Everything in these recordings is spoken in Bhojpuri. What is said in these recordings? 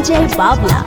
अजय बावला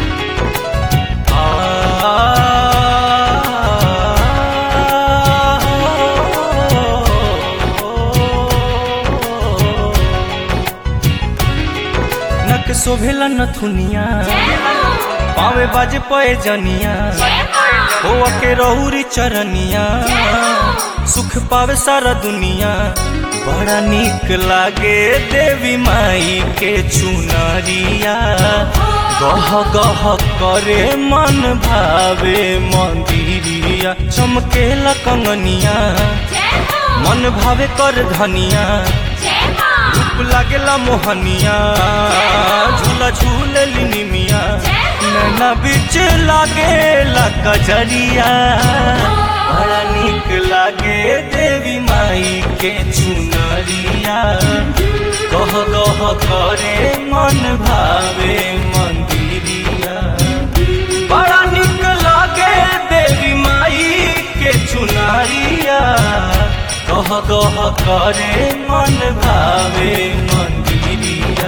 नक शोभेला नथुनिया पावे बाजे पए जनिया होवा के रहुरी चरनिया सुख पावे सारा दुनिया बड़ा निक लागे देवी माई के चुनरिया गह गह करे मन भावे मंदिरिया चमकेला कंगनिया मन भावे कर धनिया रूप लागेला मोहनिया झूला झूलेली निमिया नैना बीच लागेला कजरिया बड़ा निक लागे देवी माई के चुनरिया कह कह करे मन भावे मंदिरिया बड़ा निक लागे देवी माई के चुनरिया कह कह करे मन भावे मंदिरिया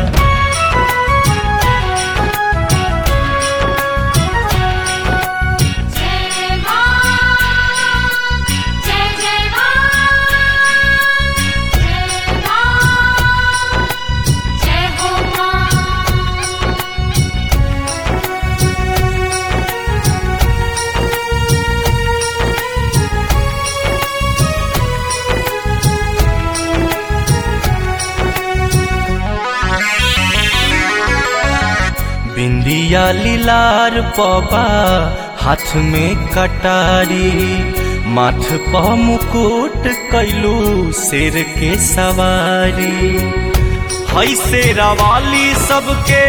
जय मां जय जय मां जय मां जय हो मां बिंदिया लीलार पबा हाथ में कटारी माथ प मुकुट कैलू शेर के सवारी हई शेरा वाली सबके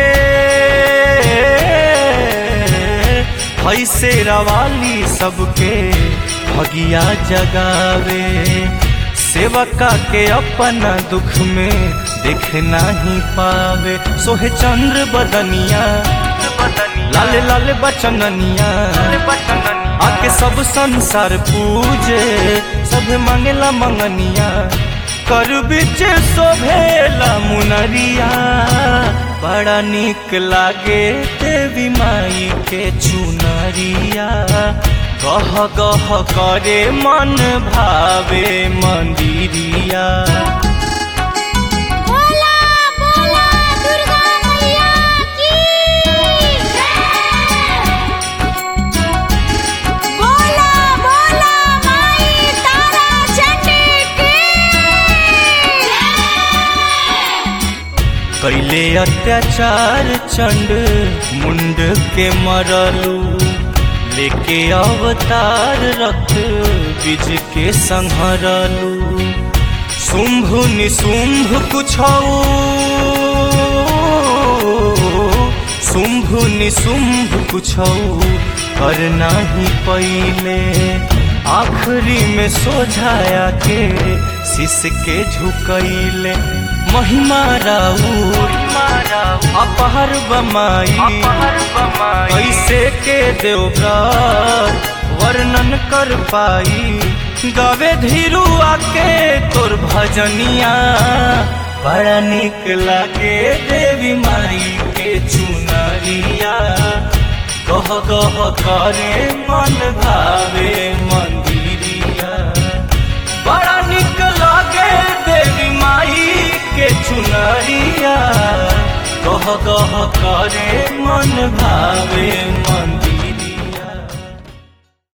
हई शेरा वाली सबके भगिया जगावे सेवका के अपना दुख में देख नहीं पावे सोहे चंद्र बदनिया लाल लाल बचननिया आके सब संसार पूजे सब मंगला मंगनिया कर बिच शोभेला मुनरिया बड़ा निक लागे देवी माई के चुनरिया गह गह करे मन भावे मंदिरिया बोला बोला दुर्गा मैया की बोला बोला माई तारा चंडी की कैले अत्याचार चंड मुंड के मरलू लेके अवतार रक्त बीज के संहरलू शुंभ निशुंभ कुछऊ शुंभ निशुंभ कुछऊ कर नाही पहिले आखिरी में सोझाया के शिष के झुकैले महिमा राउर अपहर बमाई ऐसे के देवव्रत वर्णन कर पाई गावे धीरू आके तोर भजनिया बड़ा निक लागे देवी माई के चुनरिया कह कह करे मन भावे मंदिरिया बड़ा निक लागे देवी माई के चुनरिया कह कह करे मन भावे मंदिर